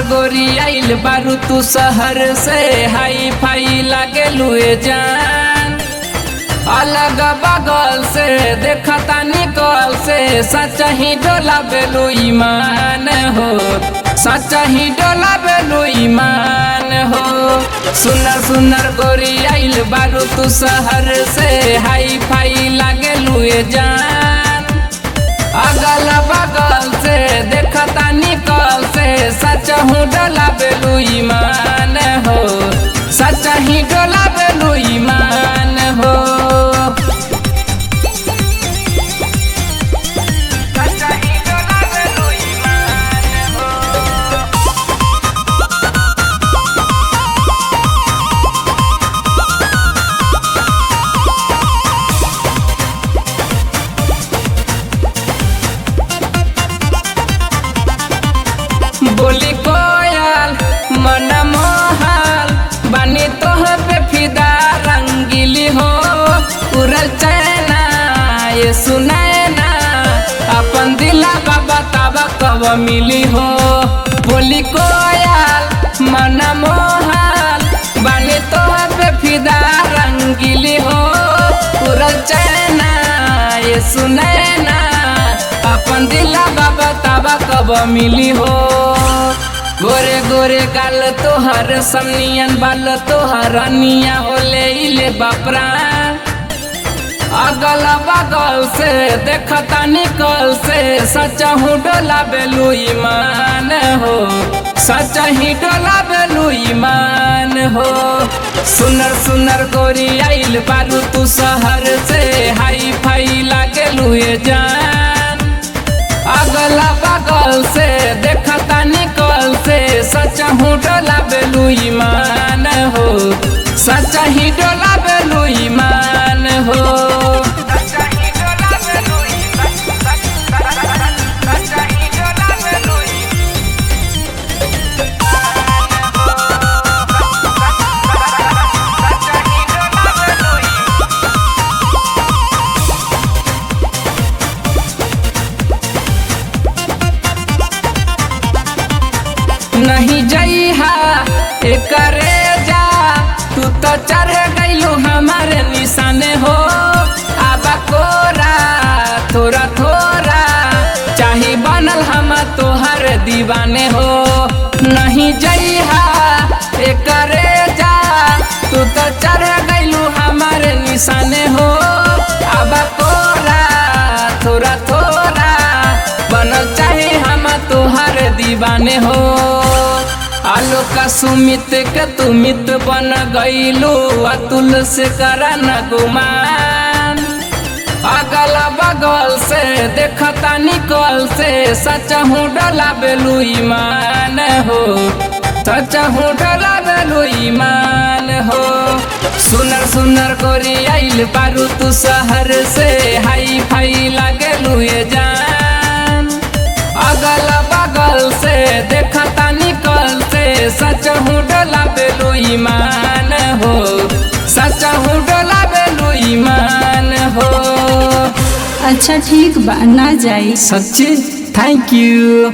गोरी आइल बारू तू शहर से हाई फाई लागे लुए जान अलग बगल से देखता निकल से सच ही डोला बेलू ईमान हो सच ही डोला बेलू ईमान हो सुनर सुनर गोरी आइल बारू तू शहर से हाई फाई लागे लुए जान अगल बगल से देखता निकल से सच हूँ डोला बेलू ईमान हो सच ही डोला बेलू ईमान हो सच ही डोला बेलू ईमान हो बोली कोयल मन मोहल बनी तोह पे फिदा रंगीली हो उड़ल चैना ये सुनैना अपन दिला बाबा ताबा कब मिली हो बोली कोयल मन मोहल बनी तोह पे फिदा रंगीली हो उड़ल चैना ये सुनैना अपन दिला बाबा ताबा कब मिली हो गोरे गोरे गाल तोहर समनियन बाल तोहर अनिया होले इले बापरा अगल बगल से देखता निकल से सच हूँ डोला बेलू ईमान हो सच ही डोला बेलू ईमान हो सुनर सुनर गोरी आइल बारू तू शहर से हाई फाई लागे लुए जान अगल बगल से देखता निकल से सच हूँ डोला बेलू ईमान हो सच ही डोला बेलू ईमान हो नहीं जइहा एकरे जा तू तो चढ़ गइलू हमारे निशाने हो आबा कोरा थोड़ा थोड़ा चाहे बनल हम तोहर दीवाने हो नहीं जइहा एकरे जा तू तो चढ़ गइलू हमारे निशाने हो आबा कोरा थोड़ा थोड़ा बनल चाहे हम तोहर दीवाने हो आलो का सुमित के तू मित बन गईलू अतुल से करा न गुमान अगल बगल से देखता निकल से सच हूँ डला बेलू ईमान हो सच हूँ डला बेलू ईमान हो सुनर सुनर गोरी आइल बारू तू शहर से हाई फाई लागे लुए जान अगल बगल से देखता निकल से सच हूँ डोला बेलू ईमान हो सच हूँ डोला बेलू ईमान हो अच्छा ठीक बा ना जाई सच्ची थैंक यू